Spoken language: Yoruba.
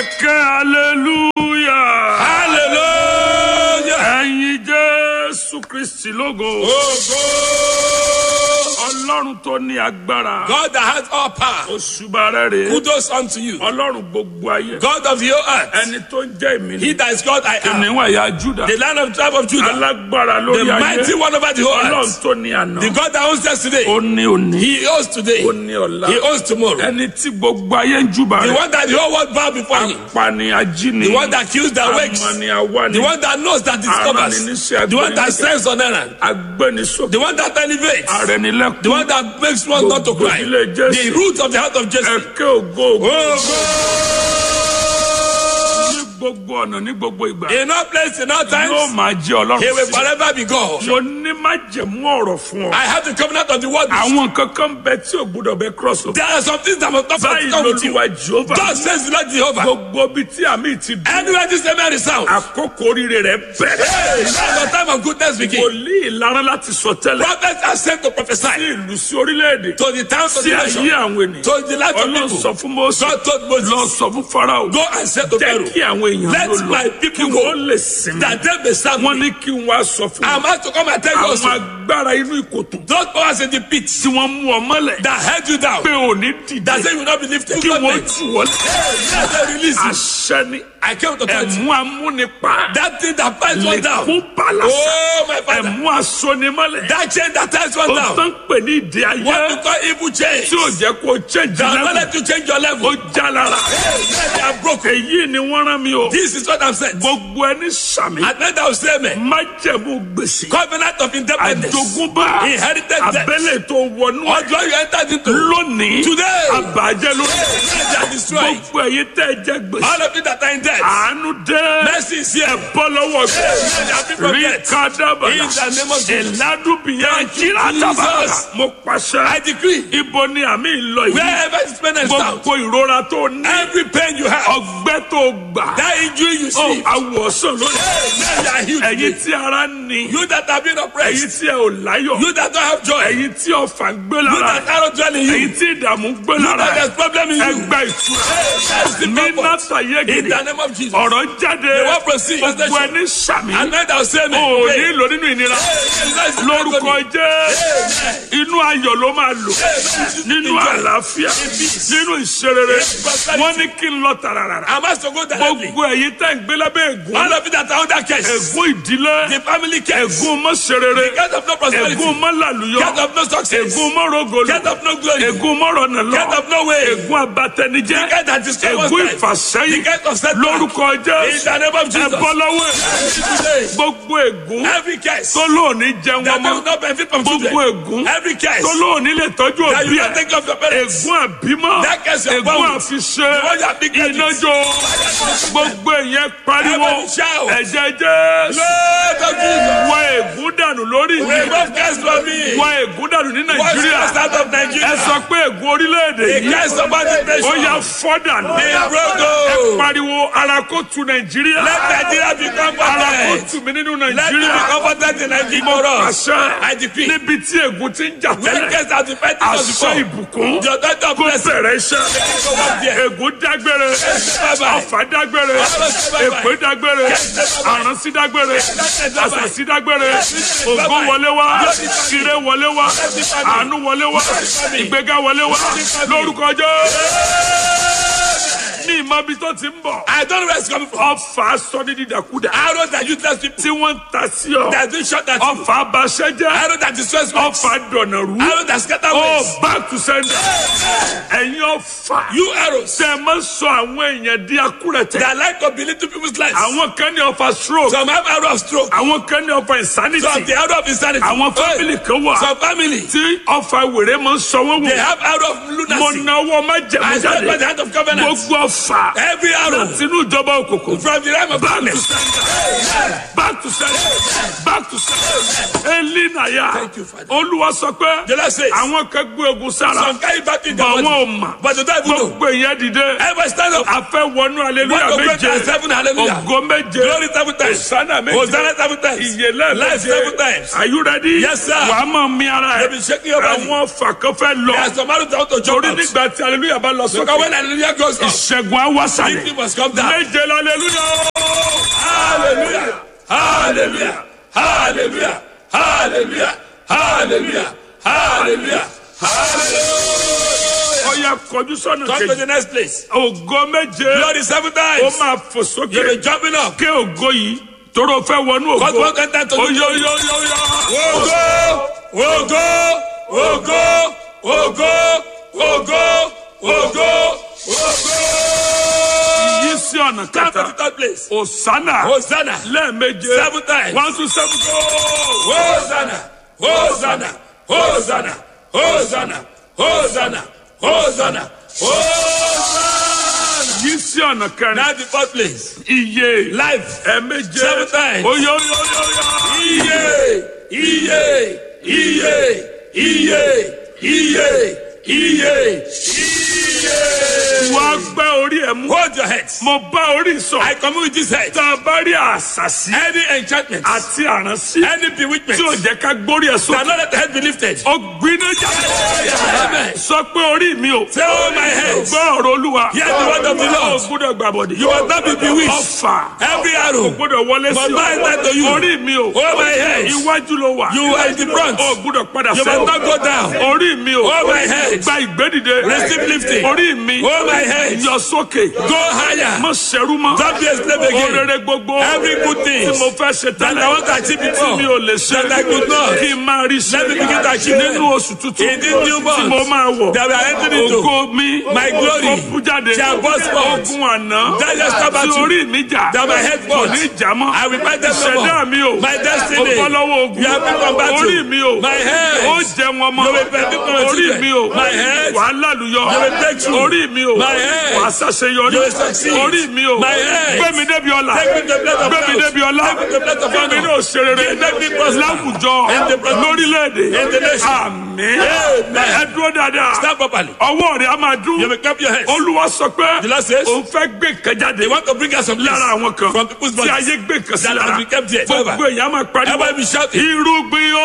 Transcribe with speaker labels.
Speaker 1: ẹ̀kẹ́ hallelujah.
Speaker 2: hallelujah.
Speaker 1: ẹ̀yin jésù kristi lógo.
Speaker 2: Ogo.
Speaker 1: ọlọ́run tó ní agbára.
Speaker 2: God that has all power.
Speaker 1: òṣùbà rẹ̀ rèé.
Speaker 2: Kudos unto you.
Speaker 1: ọlọ́run gbogbo ayé.
Speaker 2: God of the whole earth.
Speaker 1: ẹni tó ń jẹ́ èmi
Speaker 2: He
Speaker 1: ni.
Speaker 2: that is God I am.
Speaker 1: kìnìún ẹ̀yà júdà.
Speaker 2: The land of tribe of Judah.
Speaker 1: alágbára
Speaker 2: The
Speaker 1: lórí
Speaker 2: mighty
Speaker 1: ayé.
Speaker 2: one over the whole
Speaker 1: ọlọ́run
Speaker 2: earth.
Speaker 1: tó ní àná.
Speaker 2: The God that owns yesterday.
Speaker 1: ó ní òní.
Speaker 2: He owns today.
Speaker 1: ó ní ọ̀la.
Speaker 2: He owns tomorrow.
Speaker 1: ẹni tí gbogbo ayé ń júbà
Speaker 2: The
Speaker 1: rẹ̀.
Speaker 2: one that the whole world bow before him.
Speaker 1: apani ajíni.
Speaker 2: The one that kills that wakes.
Speaker 1: amani awani.
Speaker 2: The one that knows that discovers.
Speaker 1: Arániníṣẹ́
Speaker 2: The one that
Speaker 1: agbẹniníṣẹ́.
Speaker 2: sends on errand.
Speaker 1: agbẹnisókè.
Speaker 2: The one that elevates.
Speaker 1: arẹnilẹ́kùn.
Speaker 2: The one that makes one not to cry.
Speaker 1: Gbogbo ìdílé Jésù.
Speaker 2: The root of the heart of Jesse.
Speaker 1: ẹ̀kẹ́ ògo ògo.
Speaker 2: Oh
Speaker 1: ní gbogbo ọ̀nà ní gbogbo ìgbà.
Speaker 2: God. In all places, in all
Speaker 1: yóò
Speaker 2: times,
Speaker 1: máa jẹ́ ọlọ́run.
Speaker 2: He will forever be God.
Speaker 1: mo ní májẹ̀mú ọ̀rọ̀ fún ọ.
Speaker 2: I have the covenant of the word.
Speaker 1: àwọn kankan bẹ tí o gbúdọ̀ bẹ cross over.
Speaker 2: There are some things that must not
Speaker 1: báyìí
Speaker 2: come with you.
Speaker 1: lolúwa jehova.
Speaker 2: God says the Lord Jehovah.
Speaker 1: gbogbo bíi tí àmì ti dùn.
Speaker 2: Anywhere this amen is sound.
Speaker 1: àkókò oríire rẹ bẹ̀rẹ̀.
Speaker 2: Hey, that's the time of goodness begin.
Speaker 1: wòlíì ìlara láti sọ tẹ́lẹ̀.
Speaker 2: Prophets are sent to
Speaker 1: sí
Speaker 2: prophesy
Speaker 1: ìlú sí orílẹ̀-èdè.
Speaker 2: to the towns of
Speaker 1: sí
Speaker 2: the
Speaker 1: ayé
Speaker 2: nation.
Speaker 1: àwọn ènìyàn.
Speaker 2: To the life of
Speaker 1: ọlọ́run
Speaker 2: people.
Speaker 1: sọ fún mọ́sí.
Speaker 2: God told Moses,
Speaker 1: lọ sọ fún farao.
Speaker 2: Go and say to
Speaker 1: jẹ́
Speaker 2: Pharaoh,
Speaker 1: kí àwọn èèyàn
Speaker 2: Let
Speaker 1: ló lọ.
Speaker 2: my
Speaker 1: kí
Speaker 2: people
Speaker 1: wọ́n
Speaker 2: go.
Speaker 1: lè sinmi.
Speaker 2: That they may serve
Speaker 1: wọ́n
Speaker 2: me.
Speaker 1: ní kí n wá sọ fún
Speaker 2: I'm
Speaker 1: wọn.
Speaker 2: out to come and tell you
Speaker 1: àwọn
Speaker 2: also.
Speaker 1: agbára inú ìkòtò.
Speaker 2: Those powers in the pit
Speaker 1: tí wọ́n mú ọ mọ́lẹ̀.
Speaker 2: that held you down.
Speaker 1: pé ò ní dìde.
Speaker 2: That say you will not be lifted.
Speaker 1: kí wọ́n
Speaker 2: Hey,
Speaker 1: tù wọ́n.
Speaker 2: let them release you.
Speaker 1: àṣẹ ni.
Speaker 2: I came to tell you.
Speaker 1: ẹ̀mú amúnipa.
Speaker 2: That thing that binds one down.
Speaker 1: lẹ́kún balasa.
Speaker 2: Oh, my father.
Speaker 1: ẹ̀mú asonimọ́lẹ̀.
Speaker 2: That chain that ties one
Speaker 1: ó
Speaker 2: down.
Speaker 1: tán pè ní ìdí
Speaker 2: What we
Speaker 1: ayé.
Speaker 2: call evil chain.
Speaker 1: tí ò jẹ́ kó change
Speaker 2: That will not
Speaker 1: level.
Speaker 2: let you change your level.
Speaker 1: ó já lára.
Speaker 2: Hey, let they are broken.
Speaker 1: èyí ni wọ́n rán mi o.
Speaker 2: This is what I'm saying.
Speaker 1: gbogbo ẹni sàmì.
Speaker 2: At night I will say, man.
Speaker 1: májẹ̀mú gbèsè.
Speaker 2: Covenant of independence.
Speaker 1: àjogúnbá.
Speaker 2: Inherited debt.
Speaker 1: abẹ́lẹ̀ tó wọnú.
Speaker 2: Ọjọ́ you entered into.
Speaker 1: lónìí.
Speaker 2: Today.
Speaker 1: àbàjẹ́ lórí.
Speaker 2: Let they are destroyed.
Speaker 1: gbogbo ẹ̀yin tẹ́ ẹ jẹ gbèsè.
Speaker 2: All of you that are in debt.
Speaker 1: àánú dé.
Speaker 2: Mercy is here.
Speaker 1: bọ́ lọ́wọ́ gbé.
Speaker 2: Let their people
Speaker 1: rí
Speaker 2: get.
Speaker 1: kádàbàlà.
Speaker 2: In the name of Jesus.
Speaker 1: ìlàdúbìyàn
Speaker 2: Thank you,
Speaker 1: jíra tábàlà.
Speaker 2: Jesus.
Speaker 1: mo pàṣẹ.
Speaker 2: I decree.
Speaker 1: ibo ni àmì ìlọ yìí.
Speaker 2: Wherever this pain is found.
Speaker 1: gbogbo ìrora tó ní.
Speaker 2: Every pain you have.
Speaker 1: ọgbẹ́ tó gbà.
Speaker 2: That injury you
Speaker 1: ó
Speaker 2: see.
Speaker 1: awọ̀sán lónìí.
Speaker 2: Let they are healed.
Speaker 1: ẹ̀yin
Speaker 2: today.
Speaker 1: tí ara ní.
Speaker 2: You that have been
Speaker 1: ẹ̀yin
Speaker 2: oppressed.
Speaker 1: tí ẹ ò láyọ̀.
Speaker 2: You that don't have joy.
Speaker 1: ẹ̀yin tí ọ̀fà ń gbé
Speaker 2: You
Speaker 1: lára.
Speaker 2: that arrow dwell in
Speaker 1: ẹ̀yin
Speaker 2: you.
Speaker 1: tí ìdààmú ń gbé
Speaker 2: You that
Speaker 1: lára.
Speaker 2: there's problem in you.
Speaker 1: ẹgbẹ́ ìtura.
Speaker 2: That is the
Speaker 1: ní
Speaker 2: purpose.
Speaker 1: nàta
Speaker 2: In
Speaker 1: yégede.
Speaker 2: the name of Jesus.
Speaker 1: ọ̀rọ̀ jáde.
Speaker 2: The word proceeds.
Speaker 1: gbogbo ẹni sàmì.
Speaker 2: And then they'll say,
Speaker 1: o
Speaker 2: man.
Speaker 1: ò
Speaker 2: pray.
Speaker 1: ní lò nínú ìnira. lórúkọ jẹ́ inú ayọ̀ ló máa lò nínú àlàáfíà nínú ìṣerere wọ́n ní kí n lọ tàràràrà
Speaker 2: I'm asked to go directly.
Speaker 1: gbogbo ẹ̀yin tẹ́ ń gbé lábẹ́ ègún
Speaker 2: All of you that are under curse.
Speaker 1: ègún ìdílé
Speaker 2: The family curse.
Speaker 1: ègún mọ́ṣerere
Speaker 2: Get of no prosperity.
Speaker 1: ègún mọ́làlúyọ
Speaker 2: Get of no success.
Speaker 1: ègún mọ́rọ̀gọlù
Speaker 2: Get of no glory.
Speaker 1: ègún mọ́rọ̀nàlọ́
Speaker 2: Get of no way.
Speaker 1: ègún abatẹnijẹ́
Speaker 2: The get that destroy one's
Speaker 1: ègún
Speaker 2: life.
Speaker 1: ìfàsẹ́yìn
Speaker 2: The get of setback.
Speaker 1: lórúkọ
Speaker 2: In
Speaker 1: jẹ́
Speaker 2: the name of
Speaker 1: ẹ
Speaker 2: Jesus.
Speaker 1: bọ́ lọ́wọ́ ẹ̀.
Speaker 2: Today.
Speaker 1: gbogbo ègún
Speaker 2: Every curse.
Speaker 1: tó lóòní jẹun
Speaker 2: That
Speaker 1: ọmọ
Speaker 2: will not benefit from
Speaker 1: gbogbo
Speaker 2: children.
Speaker 1: ègún
Speaker 2: Every curse.
Speaker 1: tó lóòní lè tọ́jú
Speaker 2: That
Speaker 1: òbí
Speaker 2: you can
Speaker 1: ẹ̀
Speaker 2: take care of your parents.
Speaker 1: ègún àbímọ
Speaker 2: That curse you are
Speaker 1: ègún
Speaker 2: born with.
Speaker 1: àfiṣe
Speaker 2: The one you are big
Speaker 1: iná
Speaker 2: headed.
Speaker 1: jó gbogbo ìyẹn pariwo
Speaker 2: Everybody shout.
Speaker 1: ẹ̀jẹ̀ jésù
Speaker 2: Lord of Jesus.
Speaker 1: wọ ègún dànù lórí mi
Speaker 2: Remove curse from me.
Speaker 1: wọ ègún dànù ní
Speaker 2: Wash
Speaker 1: nàìjíríà
Speaker 2: us out of
Speaker 1: ẹ
Speaker 2: Nigeria.
Speaker 1: sọ pé ègún orílẹ̀-èdè
Speaker 2: The
Speaker 1: yìí
Speaker 2: curse of our nation.
Speaker 1: ó yà fọ́ dànù
Speaker 2: Be
Speaker 1: ẹ
Speaker 2: broken.
Speaker 1: pariwo ara kó tu nàìjíríà
Speaker 2: Let Nigeria become
Speaker 1: ara kó
Speaker 2: comforted.
Speaker 1: tu mi nínú
Speaker 2: Let me
Speaker 1: nàìjíríà
Speaker 2: be comforted in Nigeria for us. I
Speaker 1: àṣẹ
Speaker 2: decree.
Speaker 1: níbi tí ègún ti ń jà
Speaker 2: When
Speaker 1: tẹ́lẹ̀
Speaker 2: curse has been fighting us
Speaker 1: àṣẹ
Speaker 2: before.
Speaker 1: ìbùkún
Speaker 2: The authority of
Speaker 1: kó
Speaker 2: blessing.
Speaker 1: bẹ̀rẹ̀ iṣẹ́
Speaker 2: Go back there.
Speaker 1: ègún dágbére
Speaker 2: bye-bye.
Speaker 1: ọ̀fà dágbére èpè dágbére àránsí dágbére àṣàṣì dágbére ògo wọlé wá ire wọlé wá àánú wọlé wá ìgbéga wọlé wá lórúkọ Jésù ní ìmọ̀bi tó ti ń bọ̀
Speaker 2: I don't know where it's coming from.
Speaker 1: ọ̀fà sọ ní dídàkudà
Speaker 2: Arrows that useless people
Speaker 1: tí wọ́n ń ta sí ọ
Speaker 2: that do shot at you.
Speaker 1: ọ̀fà abaṣẹ́jẹ́
Speaker 2: Arrows that destroys me.
Speaker 1: ọ̀fà dọ̀nàrú
Speaker 2: Arrows that scatter
Speaker 1: ó
Speaker 2: ways.
Speaker 1: back to sender ẹ̀yin ọ̀fà
Speaker 2: You arrows
Speaker 1: tẹ ẹ máa ń sọ àwọn èèyàn di akúrẹ̀tẹ̀
Speaker 2: that like to belittle people's lives.
Speaker 1: àwọn kan ní ọ̀fà stroke
Speaker 2: Some have arrow of stroke.
Speaker 1: àwọn kan ní ọ̀fà insanity
Speaker 2: Some the arrow of insanity.
Speaker 1: àwọn family kan wà
Speaker 2: Some family
Speaker 1: tí ọ̀fà wèrè máa ń sọ wọ́n
Speaker 2: they
Speaker 1: wò
Speaker 2: have arrow of
Speaker 1: mo
Speaker 2: lunacy.
Speaker 1: náwó má jẹ̀mú
Speaker 2: I stand by the
Speaker 1: jáde
Speaker 2: hand of covenant.
Speaker 1: gbogbo ọ̀fà
Speaker 2: Every arrow
Speaker 1: sínú ìjọba òkùnkùn
Speaker 2: from the realm of
Speaker 1: back to
Speaker 2: darkness.
Speaker 1: sender back to sender back to sender elinaya
Speaker 2: Thank you, Father.
Speaker 1: olúwa sọ pé
Speaker 2: The Lord says,
Speaker 1: àwọn kan gbé ogun sára
Speaker 2: some carry back in the
Speaker 1: bọ̀
Speaker 2: body.
Speaker 1: wọn ò mà
Speaker 2: But the devil know.
Speaker 1: gbogbo èèyàn dìde
Speaker 2: Ever stand up.
Speaker 1: a fẹ́ wọnú
Speaker 2: One
Speaker 1: aleluya
Speaker 2: to great
Speaker 1: méje
Speaker 2: and seven hallelujah.
Speaker 1: ògo méje
Speaker 2: Glory seven times.
Speaker 1: Hosanna méje
Speaker 2: Hosanna seven times.
Speaker 1: ìyèlẹ̀
Speaker 2: Life seven times.
Speaker 1: are you ready?
Speaker 2: Yes, sir.
Speaker 1: wàá máa mi ara
Speaker 2: They
Speaker 1: ẹ̀
Speaker 2: be shaking your body.
Speaker 1: àwọn fàkàn fẹ́ lọ
Speaker 2: There are some arrows that want to jump
Speaker 1: torí
Speaker 2: out.
Speaker 1: nígbà tí aleluya bá lọ
Speaker 2: Because
Speaker 1: sókè
Speaker 2: when hallelujah goes up,
Speaker 1: ìṣẹ́gun á wá
Speaker 2: Victory
Speaker 1: sàlẹ̀
Speaker 2: must come down.
Speaker 1: méje lálẹ́lúyà
Speaker 2: Hallelujah. Hallelujah. Hallelujah. Hallelujah. Hallelujah. Hallelujah. Hallelujah.
Speaker 1: ọ̀yà kọjú sọ́nà
Speaker 2: Come to
Speaker 1: kejì
Speaker 2: the next place.
Speaker 1: ògo méje
Speaker 2: Glory seven
Speaker 1: ó
Speaker 2: times.
Speaker 1: máa fò sókè
Speaker 2: You'll be jumping up.
Speaker 1: ké ògo yìí tóró fẹ́ wọnú
Speaker 2: God
Speaker 1: ògo
Speaker 2: won't enter to the
Speaker 1: oyo
Speaker 2: glory.
Speaker 1: yo yo yo
Speaker 2: Ogo, ogo, ogo, ogo, ogo, ogo, ogo.
Speaker 1: yí sí ọ̀nà
Speaker 2: Come to the
Speaker 1: kẹta
Speaker 2: third place.
Speaker 1: òsánà
Speaker 2: Hosanna.
Speaker 1: lẹ́ẹ̀méje
Speaker 2: Seven times.
Speaker 1: one two seven go.
Speaker 2: Hosanna, Hosanna, Hosanna, Hosanna, Hosanna, Hosanna, Hosanna.
Speaker 1: yí sí ọ̀nà kẹrin
Speaker 2: Now the fourth place.
Speaker 1: iye
Speaker 2: Life.
Speaker 1: ẹ̀ẹ̀méje
Speaker 2: Seven times.
Speaker 1: oyo yo yo yo.
Speaker 2: Iye, iye, iye, iye, iye, iye, iye.
Speaker 1: wá gbẹ́ orí ẹ̀ mú
Speaker 2: Hold your heads.
Speaker 1: mo bá orí sọ
Speaker 2: I commune with this head.
Speaker 1: tá a bá rí àṣàṣì
Speaker 2: Any enchantment,
Speaker 1: àti àránsí
Speaker 2: any bewitchment,
Speaker 1: tí ò jẹ́ ká gbórí ẹ̀
Speaker 2: that
Speaker 1: sókè
Speaker 2: not let the head be lifted.
Speaker 1: ó gbiná jáde
Speaker 2: Amen.
Speaker 1: sọ pé orí mi ò
Speaker 2: Say, oh my head,
Speaker 1: gbọ́ ọ̀rọ̀ olúwa
Speaker 2: Hear the word of the Lord.
Speaker 1: ó gbọ́dọ̀ gbàbọ̀dẹ̀
Speaker 2: you will not be bewitched.
Speaker 1: ọfà
Speaker 2: Every
Speaker 1: ó
Speaker 2: arrow,
Speaker 1: gbọ́dọ̀ wọlé sí
Speaker 2: Must not enter to you.
Speaker 1: orí mi ò
Speaker 2: oh my head,
Speaker 1: iwájú ló wà
Speaker 2: you are in the front.
Speaker 1: ó gbọ́dọ̀ padà
Speaker 2: You must not go down.
Speaker 1: orí mi ò
Speaker 2: Oh my head.
Speaker 1: gba ìgbédìde
Speaker 2: Receive lifting.
Speaker 1: orí mi
Speaker 2: Oh my head.
Speaker 1: yọ sókè
Speaker 2: Go higher.
Speaker 1: mọ sẹ́rú mọ́
Speaker 2: Don't be a slave again.
Speaker 1: orere gbogbo
Speaker 2: Every good thing
Speaker 1: tí mo fẹ́ ṣe
Speaker 2: that I want to achieve
Speaker 1: tí
Speaker 2: before,
Speaker 1: mi ò lè ṣe
Speaker 2: that I could not.
Speaker 1: kí n máa rí ṣe
Speaker 2: Let me begin to achieve them.
Speaker 1: nínú oṣù tuntun
Speaker 2: In this new month
Speaker 1: tí mo máa wọ̀
Speaker 2: that we are entering into,
Speaker 1: ògo mi
Speaker 2: my glory
Speaker 1: kó bú jáde
Speaker 2: shall burst forth.
Speaker 1: ogun àná
Speaker 2: That just stop at
Speaker 1: tí
Speaker 2: you.
Speaker 1: orí mi jà
Speaker 2: That my head
Speaker 1: kò
Speaker 2: fought.
Speaker 1: ní jà mọ́
Speaker 2: I will fight them no
Speaker 1: ìṣẹ̀dá
Speaker 2: more.
Speaker 1: mi ò
Speaker 2: My destiny.
Speaker 1: ó bọ́ lọ́wọ́ ogun
Speaker 2: You have been from battle.
Speaker 1: orí mi ò
Speaker 2: My head.
Speaker 1: ó jẹ wọn mọ́
Speaker 2: You will benefit from my
Speaker 1: orí
Speaker 2: children.
Speaker 1: mi ò
Speaker 2: My head.
Speaker 1: wà á lálùyọ
Speaker 2: You will break through.
Speaker 1: orí mi ò
Speaker 2: My head.
Speaker 1: wà á ṣàṣeyọrí
Speaker 2: You will succeed.
Speaker 1: orí mi ò
Speaker 2: My head.
Speaker 1: gbẹ̀mí débi ọ̀la
Speaker 2: Take me to the place of
Speaker 1: gbẹ̀mí
Speaker 2: wealth.
Speaker 1: débi ọ̀la
Speaker 2: Take me to the place of
Speaker 1: gbẹ̀mí
Speaker 2: honor.
Speaker 1: ní òṣèré
Speaker 2: Make me prosper.
Speaker 1: láwùjọ
Speaker 2: In the presence.
Speaker 1: lórílẹ̀‐èdè
Speaker 2: In the nation.
Speaker 1: àmín
Speaker 2: Amen.
Speaker 1: ẹ dúró dáadáa
Speaker 2: Stand properly.
Speaker 1: ọwọ́ rẹ̀ á máa dún
Speaker 2: You will clap your hands.
Speaker 1: olúwa sọ pé
Speaker 2: The Lord says,
Speaker 1: òun fẹ́ gbé nǹkan jáde
Speaker 2: They want to bring us some
Speaker 1: lára
Speaker 2: things
Speaker 1: àwọn kan
Speaker 2: from people's
Speaker 1: tí
Speaker 2: bodies
Speaker 1: ayé gbé nǹkan sí
Speaker 2: that
Speaker 1: lára
Speaker 2: has been kept here
Speaker 1: gbogbo
Speaker 2: forever.
Speaker 1: èèyàn máa pariwo
Speaker 2: Everybody be shouting.
Speaker 1: irúgbìn